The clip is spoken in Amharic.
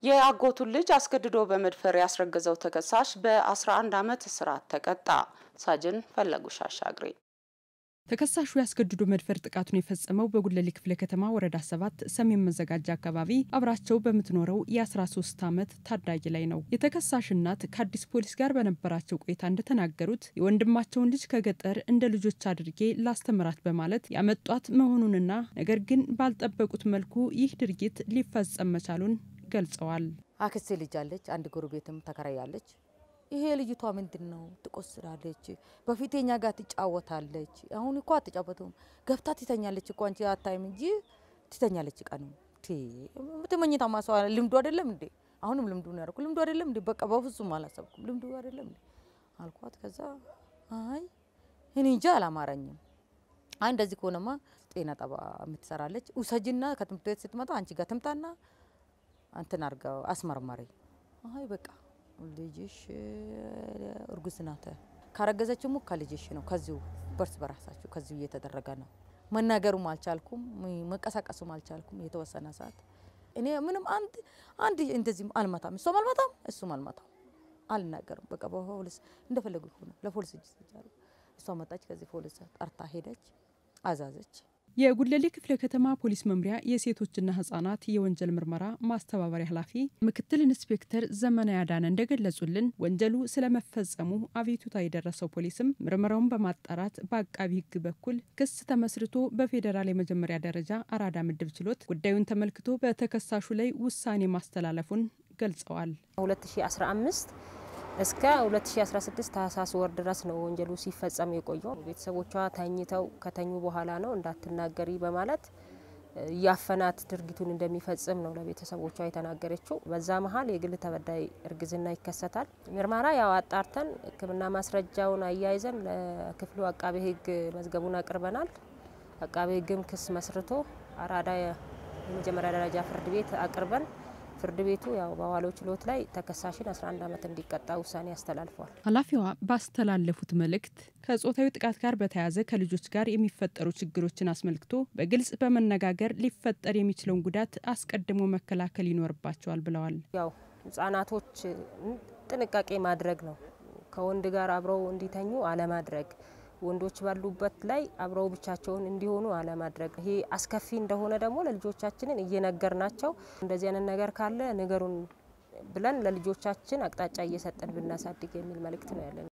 የአጎቱን ልጅ አስገድዶ በመድፈር ያስረገዘው ተከሳሽ በ11 ዓመት እስራት ተቀጣ። ሳጅን ፈለጉሽ አሻግሬ ተከሳሹ ያስገድዶ መድፈር ጥቃቱን የፈጸመው በጉለሌ ክፍለ ከተማ ወረዳ ሰባት ሰሜን መዘጋጃ አካባቢ አብራቸው በምትኖረው የ13 ዓመት ታዳጊ ላይ ነው። የተከሳሽ እናት ከአዲስ ፖሊስ ጋር በነበራቸው ቆይታ እንደተናገሩት የወንድማቸውን ልጅ ከገጠር እንደ ልጆች አድርጌ ላስተምራት በማለት ያመጧት መሆኑንና ነገር ግን ባልጠበቁት መልኩ ይህ ድርጊት ሊፈጸም መቻሉን ገልጸዋል። አክስቴ ልጅ አለች፣ አንድ ጎረቤትም ተከራያለች። ይሄ ልጅቷ ምንድን ነው ትቆስላለች፣ በፊት የኛ ጋር ትጫወታለች። አሁን እኮ አትጫወቱም፣ ገብታ ትተኛለች እኮ አንቺ አታይም እንጂ ትተኛለች። ቀኑ ትመኝታ ማሰዋ ልምዱ አይደለም እንዴ? አሁንም ልምዱ ነው ያደረኩ ልምዱ አይደለም እንዴ? በቃ በፍጹም አላሰብኩም ልምዱ አይደለም እንዴ አልኳት። ከዛ አይ እኔ እንጃ አላማረኝም። አይ እንደዚህ ከሆነማ ጤና ጠባ የምትሰራለች ውሰጅና ከትምህርት ቤት ስትመጣ አንቺ ጋር ትምጣና አንተን አርገው አስመርመሪ። አይ በቃ ልጅሽ እርጉዝ ናት። ካረገዘችው ሙ ከልጅሽ ነው። ከዚሁ በርስ በራሳችሁ ከዚሁ እየተደረገ ነው። መናገሩም አልቻልኩም፣ መንቀሳቀሱም አልቻልኩም። የተወሰነ ሰዓት እኔ ምንም አንድ አንድ እንደዚህ አልመታም፣ እሷም አልመታም፣ እሱም አልመታም፣ አልናገርም። በቃ በፖሊስ እንደፈለጉ ሆነ። ለፖሊስ እጅ ሰጃለሁ። እሷ መጣች። ከዚህ ፖሊስ ጠርታ ሄደች፣ አዛዘች። የጉለሌ ክፍለ ከተማ ፖሊስ መምሪያ የሴቶችና ህጻናት የወንጀል ምርመራ ማስተባበሪያ ኃላፊ ምክትል ኢንስፔክተር ዘመነ ያዳነ እንደገለጹልን ወንጀሉ ስለመፈጸሙ አቤቱታ የደረሰው ፖሊስም ምርመራውን በማጣራት በአቃቢ ሕግ በኩል ክስ ተመስርቶ በፌዴራል የመጀመሪያ ደረጃ አራዳ ምድብ ችሎት ጉዳዩን ተመልክቶ በተከሳሹ ላይ ውሳኔ ማስተላለፉን ገልጸዋል። 2015 እስከ 2016 ታህሳስ ወር ድረስ ነው ወንጀሉ ሲፈጸም የቆየው። ቤተሰቦቿ ተኝተው ከተኙ በኋላ ነው እንዳትናገሪ በማለት ያፈናት ድርጊቱን እንደሚፈጽም ነው ለቤተሰቦቿ የተናገረችው። በዛ መሀል የግል ተበዳይ እርግዝና ይከሰታል። ምርመራ ያው አጣርተን ሕክምና ማስረጃውን አያይዘን ለክፍሉ አቃቤ ሕግ መዝገቡን አቅርበናል። አቃቤ ሕግም ክስ መስርቶ አራዳ የመጀመሪያ ደረጃ ፍርድ ቤት አቅርበን ፍርድ ቤቱ ያው በዋለው ችሎት ላይ ተከሳሽን 11 ዓመት እንዲቀጣ ውሳኔ አስተላልፏል። ኃላፊዋ ባስተላለፉት መልእክት ከጾታዊ ጥቃት ጋር በተያያዘ ከልጆች ጋር የሚፈጠሩ ችግሮችን አስመልክቶ በግልጽ በመነጋገር ሊፈጠር የሚችለውን ጉዳት አስቀድሞ መከላከል ይኖርባቸዋል ብለዋል። ያው ህጻናቶች ጥንቃቄ ማድረግ ነው። ከወንድ ጋር አብረው እንዲተኙ አለማድረግ ወንዶች ባሉበት ላይ አብረው ብቻቸውን እንዲሆኑ አለማድረግ። ይሄ አስከፊ እንደሆነ ደግሞ ለልጆቻችንን እየነገር ናቸው። እንደዚህ አይነት ነገር ካለ ንገሩን ብለን ለልጆቻችን አቅጣጫ እየሰጠን ብናሳድግ የሚል መልእክት ነው ያለን።